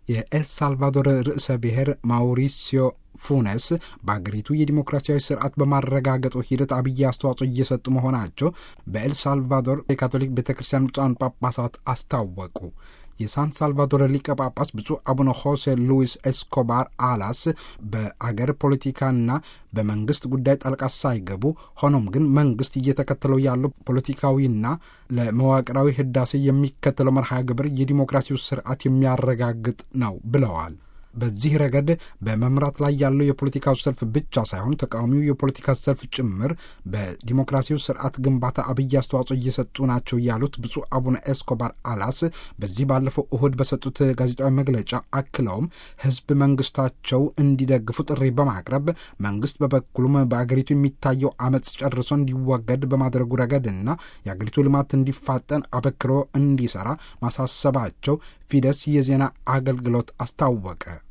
የኤልሳልቫዶር ርዕሰ ብሔር ማውሪሲዮ ፉነስ በአገሪቱ የዲሞክራሲያዊ ስርዓት በማረጋገጡ ሂደት አብይ አስተዋጽኦ እየሰጡ መሆናቸው በኤልሳልቫዶር የካቶሊክ ቤተ ክርስቲያን ብፁዓን ጳጳሳት አስታወቁ። የሳን ሳልቫዶር ሊቀ ጳጳስ ብፁዕ አቡነ ሆሴ ሉዊስ ኤስኮባር አላስ በአገር ፖለቲካና በመንግስት ጉዳይ ጣልቃ ሳይገቡ ሆኖም ግን መንግስት እየተከተለው ያለው ፖለቲካዊና ለመዋቅራዊ ህዳሴ የሚከተለው መርሃ ግብር የዲሞክራሲው ስርዓት የሚያረጋግጥ ነው ብለዋል። በዚህ ረገድ በመምራት ላይ ያለው የፖለቲካው ሰልፍ ብቻ ሳይሆን ተቃዋሚው የፖለቲካ ሰልፍ ጭምር በዲሞክራሲው ስርዓት ግንባታ አብይ አስተዋጽኦ እየሰጡ ናቸው ያሉት ብፁዕ አቡነ ኤስኮባር አላስ በዚህ ባለፈው እሁድ በሰጡት ጋዜጣዊ መግለጫ አክለውም ህዝብ መንግስታቸው እንዲደግፉ ጥሪ በማቅረብ መንግስት በበኩሉም በአገሪቱ የሚታየው አመፅ ጨርሶ እንዲወገድ በማድረጉ ረገድና የአገሪቱ ልማት እንዲፋጠን አበክሮ እንዲሰራ ማሳሰባቸው ፊደስ የዜና አገልግሎት አስታወቀ።